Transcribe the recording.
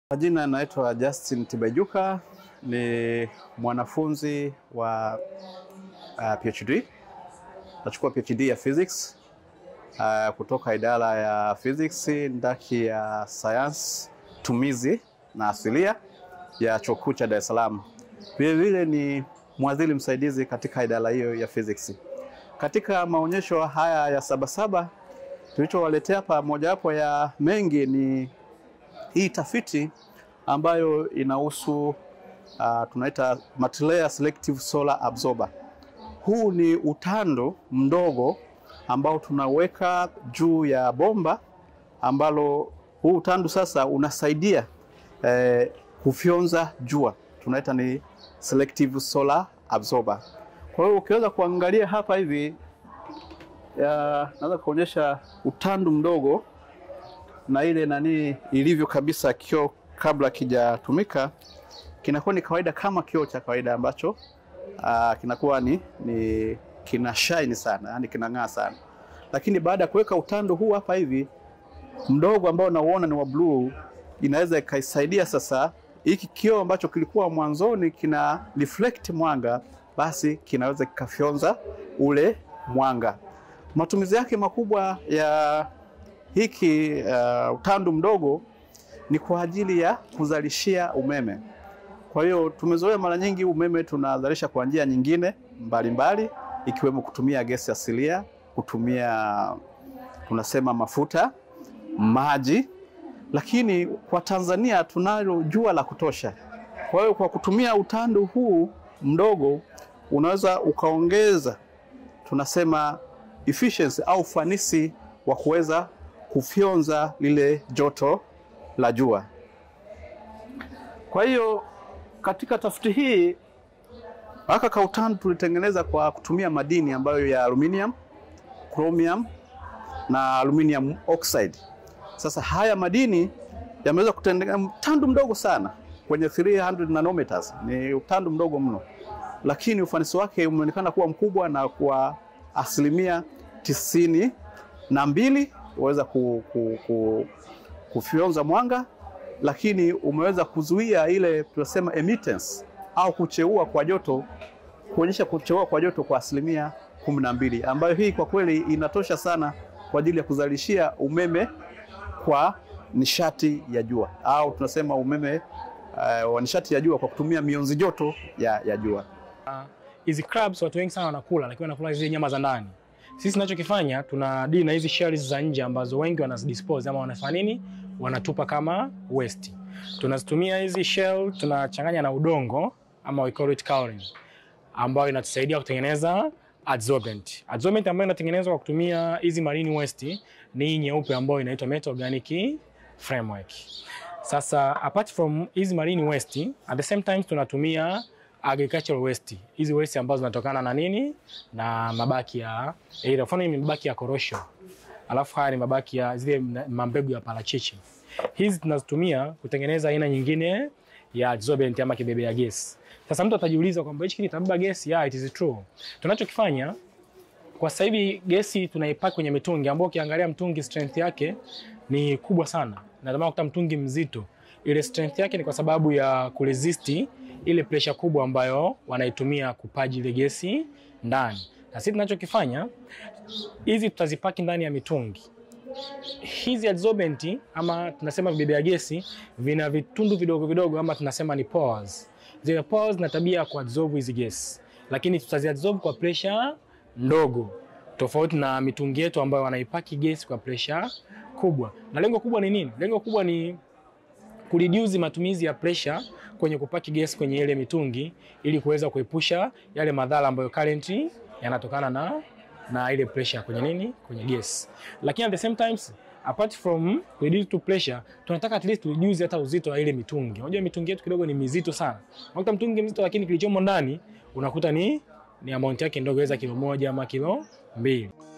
Majina naitwa Justin Tibaijuka, ni mwanafunzi wa uh, PhD. Nachukua PhD ya physics uh, kutoka idara ya physics ndaki ya sayansi tumizi na asilia ya Chuo Kikuu cha Dar es Salaam. Vilevile ni mwadhiri msaidizi katika idara hiyo ya physics. Katika maonyesho haya ya Sabasaba tulichowaletea hapa, mojawapo ya mengi ni hii tafiti ambayo inahusu uh, tunaita multilayer selective solar absorber. Huu ni utando mdogo ambao tunaweka juu ya bomba ambalo huu utando sasa unasaidia eh, kufyonza jua, tunaita ni selective solar absorber. Kwa hiyo ukiweza kuangalia hapa hivi, naweza kuonyesha utando mdogo na ile nani ilivyo kabisa kioo kabla kijatumika, kinakuwa ni kawaida kama kioo cha kawaida ambacho uh, kinakuwa ni, ni kina shine sana, yani kinang'aa sana, lakini baada ya kuweka utando huu hapa hivi mdogo ambao nauona ni wa bluu, inaweza ikaisaidia sasa hiki kioo ambacho kilikuwa mwanzoni kina reflect mwanga, basi kinaweza kikafyonza ule mwanga. Matumizi yake makubwa ya hiki uh, utando mdogo ni kwa ajili ya kuzalishia umeme. Kwa hiyo tumezoea mara nyingi umeme tunazalisha kwa njia nyingine mbalimbali mbali, ikiwemo kutumia gesi asilia, kutumia tunasema mafuta, maji, lakini kwa Tanzania tunalo jua la kutosha. Kwa hiyo kwa kutumia utando huu mdogo unaweza ukaongeza tunasema efficiency au ufanisi wa kuweza kufyonza lile joto la jua. Kwa hiyo katika tafiti hii haka kautando tulitengeneza kwa kutumia madini ambayo ya aluminium, chromium na aluminium oxide. Sasa haya madini yameweza kutengeneza utando mdogo sana kwenye 300 nanometers, ni utando mdogo mno, lakini ufanisi wake umeonekana kuwa mkubwa na kwa asilimia tisini na mbili uweza ku, ku, ku, kufyonza mwanga, lakini umeweza kuzuia ile tunasema emittance au kucheua kwa joto, kuonyesha kucheua kwa joto kwa asilimia kumi na mbili, ambayo hii kwa kweli inatosha sana kwa ajili ya kuzalishia umeme kwa nishati ya jua au tunasema umeme uh, wa nishati ya jua kwa kutumia mionzi joto ya, ya jua. Hizi uh, crabs watu wengi sana wanakula, lakini wanakula zile nyama za ndani. Sisi tunachokifanya tuna deal na hizi shells za nje ambazo wengi wanazidispose ama wanafanya nini, wanatupa kama waste. Tunazitumia hizi shell, tunachanganya na udongo ama we call it cowling, ambayo inatusaidia kutengeneza adsorbent. Adsorbent ambayo inatengenezwa kwa kutumia hizi marine waste ni nyeupe ambayo inaitwa metal organic framework. Sasa apart from hizi marine waste, at the same time tunatumia agricultural waste. Hizi waste ambazo zinatokana na nini? Na mabaki ya either mfano ni mabaki ya korosho. Alafu haya ni mabaki ya zile mambegu ya parachichi. Hizi tunazitumia kutengeneza aina nyingine ya adsorbent ama kibebea gesi. Sasa mtu atajiuliza kwamba hichi kitabeba gesi? Yeah, it is true. Tunachokifanya kwa sasa hivi gesi tunaipaki kwenye mitungi ambayo ukiangalia mtungi strength yake ni kubwa sana. Na kama ukuta mtungi mzito, ile strength yake ni kwa sababu ya kuresist ile pressure kubwa ambayo wanaitumia kupaji ile gesi ndani. Na sisi tunachokifanya hizi tutazipaki ndani ya mitungi. Hizi adsorbent ama tunasema vibebea gesi vina vitundu vidogo vidogo ama tunasema ni pores. Zile pores na tabia ya kuabsorb hizi gesi, lakini tutaziabsorb kwa pressure ndogo, tofauti na mitungi yetu ambayo wanaipaki gesi kwa pressure kubwa. Na lengo kubwa ni nini? Lengo kubwa ni kureduce matumizi ya pressure kwenye kupaki gesi kwenye ile mitungi ili kuweza kuepusha yale madhara ambayo currently yanatokana na na ile pressure kwenye nini kwenye gesi. Lakini at the same times apart from reduce to pressure, tunataka at least reduce hata uzito wa ile mitungi. Unajua mitungi yetu kidogo ni mizito sana. Unakuta mtungi mzito lakini kilichomo ndani unakuta ni ni amount yake ndogo, weza kilo moja ama kilo mbili.